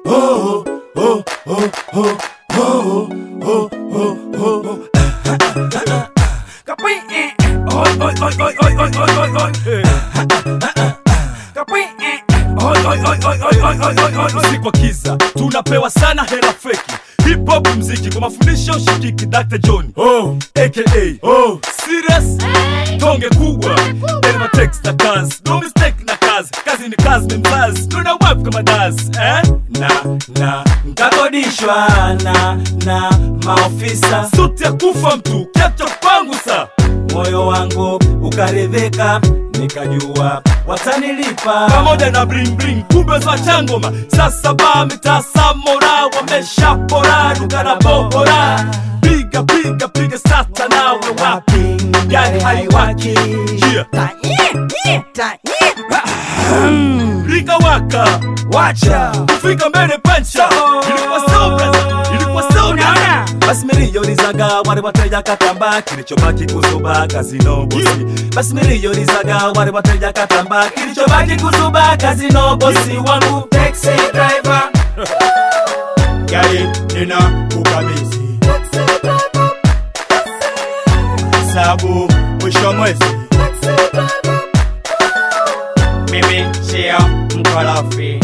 oh, oh, oh, oh, oh, oh, oh, oh, oh. Kapui, eh, oi, oi, oi, oi, oi, oi, oi, oi, oi. Kapui, eh, oi, oi, oi, oi, oi, oi, oi, oi, oi. si kwa kiza tunapewa sana hela feki hip hop mziki kwa mafundisho shikiki Dr. John Oh, aka oh, serious tonge kubwa elma text na kazi no mistake na kazi kazi ni kazi ni mzazi tuna wap kama dazi eh na, na, nkakodishwa na, na maofisa suti ya kufa mtu kiacha kwangu sa moyo wangu ukaridhika nikajua watanilipa pamoja na bling bling kumbe za changoma sasa ba mitasamora wameshapora duka na bohora piga piga piga sasa nawe wapi gari haiwaki yeah. rika waka wacha kufika mbele pancha ilikuwa so brother ilikuwa so nana basi miliyonizaga wale wateja katamba kilichobaki kuzuba kazino bosi basi miliyonizaga wale wateja katamba kilichobaki kuzuba kazino bosi wangu taxi driver gari nina kukabisi sabu mwisho mwezi mimi sio mkorofi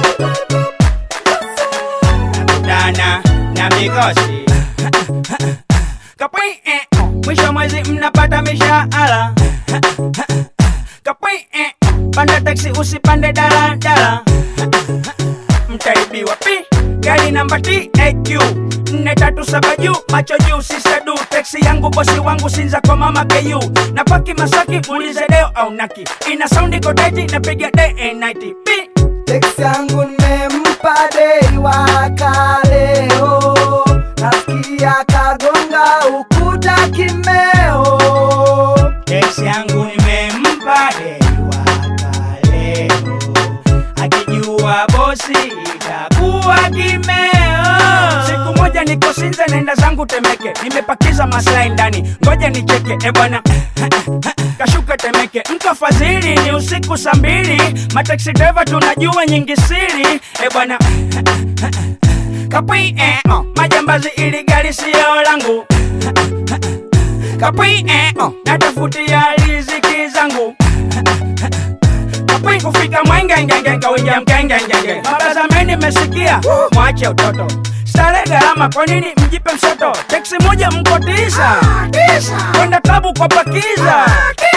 nakutana na mikosi kapwi eh, oh. mwisho mwezi mnapata mishahara kapwi eh, oh. panda taksi usipande daladala mtaibiwa pi gari namba taq nne tatu saba juu macho juu sisadu teksi yangu bosi wangu sinza kwa mama ku na paki masaki ulize deo au naki ina saundi kodeti napiga day and night pi Teksi yangu nimempa dei wa kaleo, nasikia kagonga ukuta kimeo. Teksi yangu nimempa dei wa kaleo, akijua bosi itakuwa kimeo. Siku moja niko Sinza naenda zangu Temeke, nimepakiza maslahi ndani, ngoja nicheke e bwana kashuka Temeke, mtu afadhili ni usiku saa mbili, mataxi driver tunajua nyingi siri e bwana kapwi eh, oh. majambazi ili gari siyo langu kapwi eh, oh. natafutia riziki zangu kapwi kufika mwengengenge kawinja mkengengenge mabazameni mesikia mwache utoto stare gharama kwa nini mjipe msoto teksi moja mko tisa kwenda klabu kwa pakiza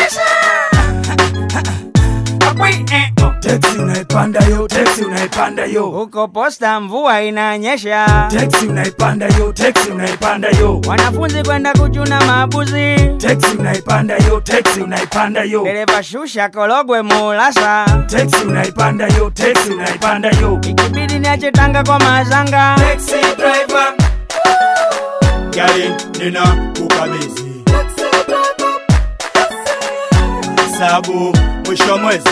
kapwi eh, oh. teksi unaipanda yo teksi unaipanda yo huko posta mvua inanyesha teksi unaipanda yo teksi unaipanda yo wanafunzi kwenda kuchuna mabuzi teksi unaipanda yo teksi unaipanda yo dereva shusha kologwe mulasa teksi unaipanda yo teksi unaipanda yo ikibidi niache tanga kwa mazanga taxi driver gari nina kukabisi sabu mwisho mwezi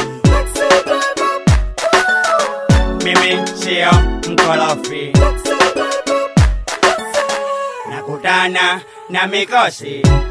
mimi sio mkorofi nakutana na mikosi